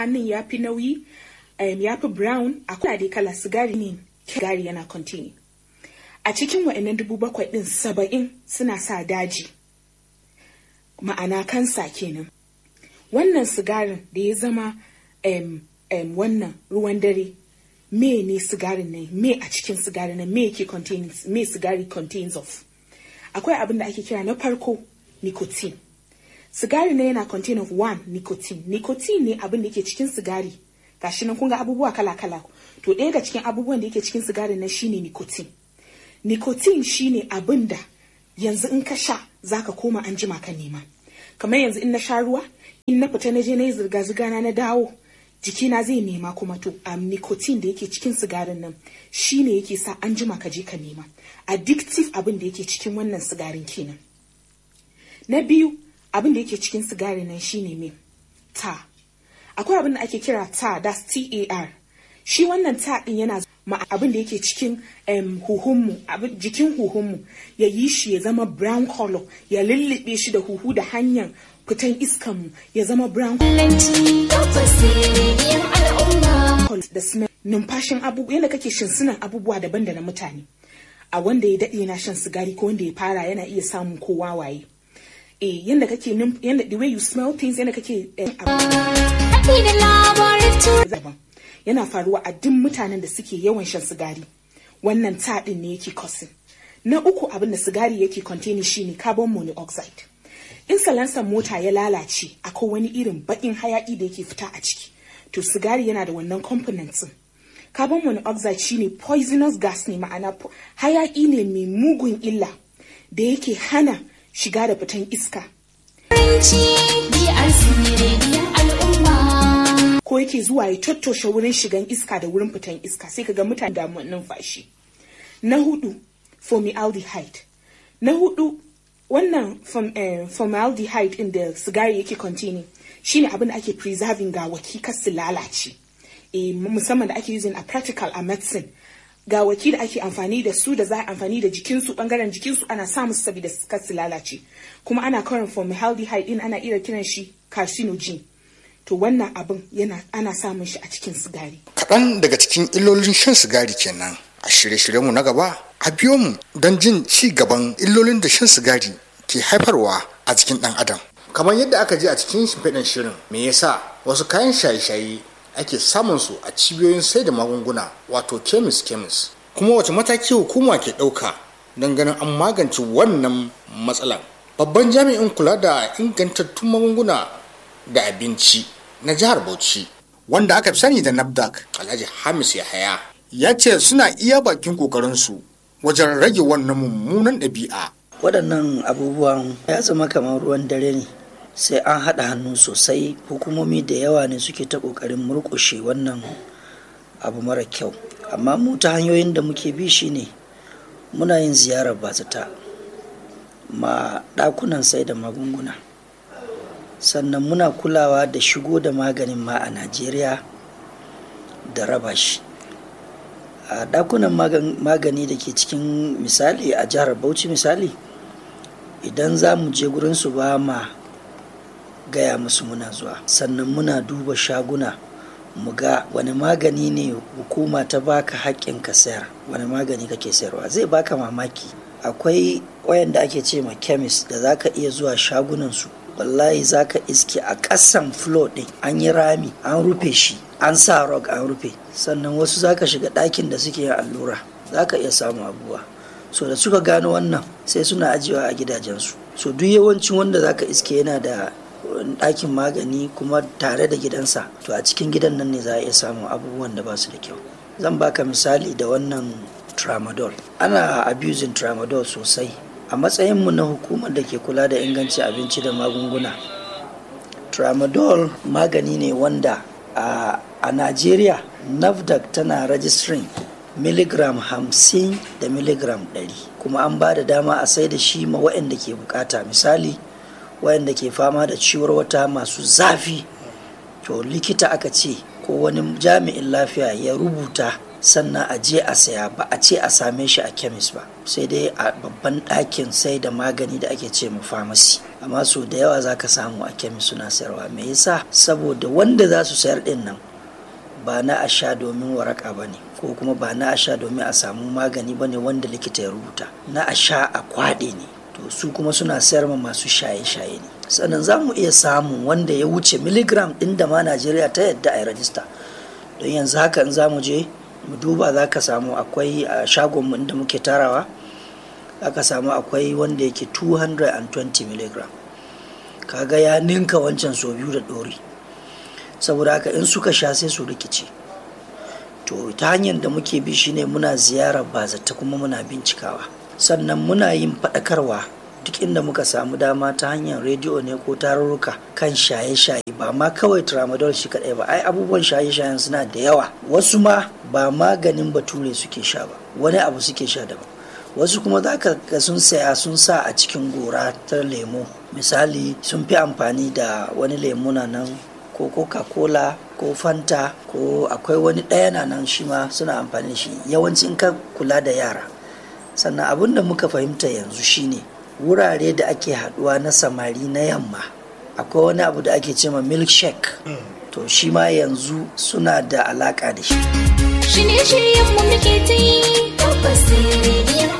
hannun ya fi nauyi um, ya fi brown akwai dai kala sigari ne sigari yana containing a cikin wa'annan dubu bakwai din saba'in suna sa daji ma'ana kansa kenan wannan sigarin da ya zama um, um, wannan ruwan dare me ne sigarin nan me a cikin sigarin nan me yake contains me sigari contains of akwai abin da ake kira na farko nicotine sigari ne yana contain of one nicotine nicotine ne abin da yake cikin sigari gashi nan kun ga abubuwa kala kala to ɗaya ga cikin abubuwan da yake cikin sigarin nan shine nicotine nicotine shine abin da yanzu in ka sha zaka koma an jima ka nema kamar yanzu in na sha ruwa in na fita na je na yi zirga-zirga na na dawo jikina zai nema kuma to a nicotine da yake cikin sigarin nan shine yake sa an jima ka je ka nema addictive abin da yake cikin wannan sigarin kenan na biyu abin da yake cikin sigarin nan shine me ta akwai abin da ake kira ta that's tar shi wannan ta din yana ma abin da yake cikin um, huhunmu jikin huhunmu ya yi shi ya zama brown color ya lullube shi da huhu da hanyar fitan iskanmu ya zama brown da smell numfashin abubuwa yadda kake shinsunan abubuwa daban da na mutane a wanda ya daɗe na shan sigari ko wanda ya fara yana iya samun kowa waye eh yadda kake yadda the way you smell things yadda kake yana faruwa a duk mutanen da suke yawan shan sigari wannan taɗin ne yake causing na uku abin da sigari yake containing shine carbon monoxide in salansan mota ya lalace akwai wani irin baƙin hayaƙi da yake fita a ciki to sigari yana da wannan components carbon monoxide shine poisonous gas ne ma'ana hayaƙi ne mai mugun illa da yake hana shiga da fitan iska ko yake zuwa ya tattoshe wurin shigan iska da wurin fitan iska sai kaga mutane da numfashi na hudu formaldehyde na hudu wannan formaldehyde in da sigari yake containing shine abin da ake preserving gawaki kar su lalace e, musamman da ake using a practical a medicine gawaki da ake amfani da su da za a amfani da jikinsu bangaren jikinsu ana sa musu saboda kar su lalace kuma ana karin formaldehyde din ana iya kiran shi carcinogen to wannan abin yana ana samun shi a cikin sigari kaɗan daga cikin illolin shan sigari kenan a shirye-shiryenmu na gaba a biyo mu don jin ci gaban illolin da shan sigari ke haifarwa a jikin ɗan adam kamar yadda aka ji a cikin shimfiɗin shirin me yasa wasu kayan shaye-shaye ake samun su a cibiyoyin sai da magunguna wato kemis kemis kuma wace mataki hukuma ke ɗauka don ganin an magance wannan matsalan babban jami'in kula da ingantattun magunguna da abinci na jihar bauchi wanda aka fi sani da nafdak alhaji hamis yahaya ya ce suna iya bakin kokarinsu wajen rage wannan mummunan ɗabi'a waɗannan abubuwan ya zama kamar ruwan dare ne sai an haɗa hannu sosai hukumomi da yawa ne suke ta ƙoƙarin murƙushe wannan abu mara kyau amma mu ta hanyoyin da muke bi shine muna yin ziyarar bazata ma ɗakunan sai da magunguna sannan muna kulawa da shigo da maganin ma a najeriya da raba shi a ɗakunan magani da ke cikin misali a jihar bauchi misali idan za mu je gurinsu ba ma gaya musu muna zuwa sannan muna duba shaguna mu ga wani magani ne hukuma ta baka haƙƙin ka sayar wani magani kake sayarwa zai baka mamaki akwai wayanda ake ce ma kemis da za ka iya zuwa shagunansu wallahi za ka iske a ƙasan flo ɗin an yi rami an rufe shi an sa rog an rufe sannan wasu za ka shiga ɗakin da suke yin allura za ka iya samun abubuwa so da suka gano wannan sai suna ajiyewa a gidajensu so duk yawancin wanda za ka iske yana da ɗakin magani kuma tare da gidansa to a cikin gidan nan ne za a iya samun abubuwan da ba su da kyau zan baka misali da wannan tramadol ana abusing tramadol sosai a matsayinmu na hukumar da ke kula da inganci abinci da magunguna tramadol magani ne wanda a, a najeriya nafdac tana registering miligram hamsin da miligram ɗari kuma an ba da dama a sai da shi ma waɗanda ke bukata misali waɗanda ke fama da ciwar wata masu zafi to likita aka ce ko wani jami'in lafiya ya rubuta sannan a je a saya ba a ce a same shi a kemis ba sai dai a babban ɗakin sai da magani da ake ce mu famasi amma so da yawa za ka samu a kemis suna sayarwa me yasa saboda wanda za su sayar ɗin nan ba na a sha domin waraka ba ne ko kuma ba na a sha domin a samu magani ba ne wanda likita ya rubuta na a sha a kwaɗe ne to su kuma suna sayar ma masu shaye-shaye ne sannan za mu iya samun wanda ya wuce miligram ɗin da ma najeriya ta yadda a yi rajista don yanzu haka in za mu je mu duba za ka samu akwai a shagonmu inda muke tarawa za ka samu akwai wanda yake 220 miligram kaga ya ninka wancan so biyu da ɗori saboda haka in suka sha sai su rikice to ta hanyar da muke bi shine muna ziyarar bazata kuma muna bincikawa sannan muna yin faɗakarwa duk inda muka samu dama ta hanyar rediyo ne ko tarurruka kan shaye-shaye ba ma kawai tramadol shi kaɗai ba ai abubuwan shaye-shayen suna da yawa wasu ma ba maganin bature suke sha ba wani abu suke sha daban wasu kuma za ka ga sun saya sun sa a cikin gora ta lemo misali sun fi amfani da wani lemuna nan ko coca-cola ko fanta ko akwai wani ɗaya na nan shi ma suna amfani da shi yawanci in ka kula da yara sannan abin da muka fahimta yanzu shine wurare da ake haɗuwa na samari na yamma akwai wani abu da ake cema milkshake to shi ma yanzu suna da alaƙa da shi Shirye-shiryenmu muke ta yi tabbas rediyon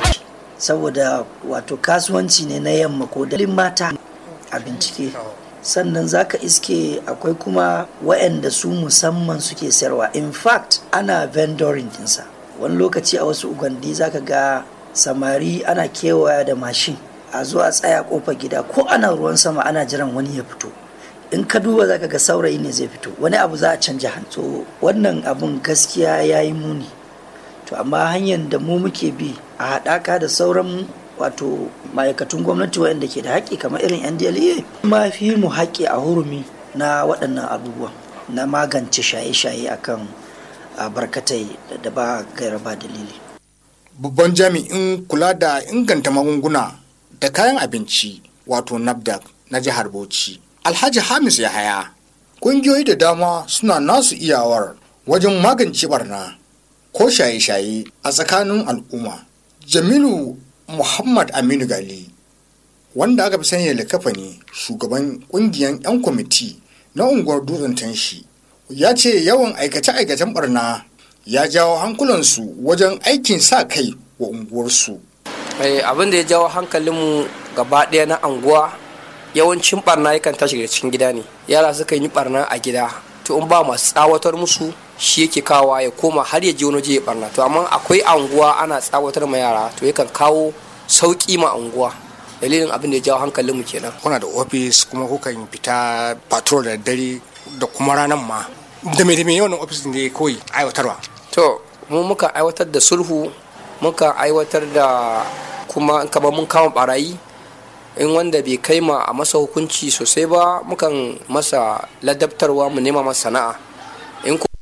saboda wato kasuwanci ne na yamma ko dalin mata a bincike sannan zaka iske akwai kuma waɗanda su musamman suke sayarwa in fact ana vendoring dinsa wani lokaci a wasu ugandi zaka ga samari ana kewaya da mashin a zo a tsaya kofar gida ko ana ruwan sama ana jiran wani ya fito in ka duba zaka ga saurayi ne zai fito wani abu za a canja hannu to wannan abun gaskiya ya yi muni to amma hanyar da mu muke bi a haɗaka da sauran wato ma'aikatun gwamnati waɗanda ke da haƙƙi kamar irin ndla ma fi mu haƙƙi a hurumi na waɗannan abubuwan na magance shaye-shaye akan a barkatai da ba gaira ba dalili babban jami'in kula da inganta magunguna da kayan abinci wato nafdac na jihar bauchi alhaji hamis yahaya ƙungiyoyi da dama suna nasu iyawar wajen magance barna ko shaye-shaye a tsakanin al'umma jamilu muhammad aminu gali wanda aka fi sanya likafa ne shugaban ƙungiyar 'yan kwamiti na unguwar dutsen tanshi ya ce yawan aikace-aikacen barna ya jawo hankulansu wajen aikin sa kai wa unguwarsu abin da ya jawo hankalinmu gaba ɗaya na anguwa yawancin barna yakan tashi daga cikin gida ne yara sukan yi barna a gida to in ba masu tsawatar musu shi yake kawowa ya koma har ya je wani waje ya barna to amma akwai anguwa ana tsawatar ma yara to yakan kawo sauki ma anguwa dalilin abin da ya jawo hankalinmu kenan kuna da ofis kuma kukan fita patrol da dare da kuma ranar ma da mai da mai yawan ofis ne kawai aiwatarwa to mu muka aiwatar da sulhu muka aiwatar da kuma kamar mun kama barayi in wanda bai kai ma a masa hukunci sosai ba mukan masa ladabtarwa mu nema masa sana'a in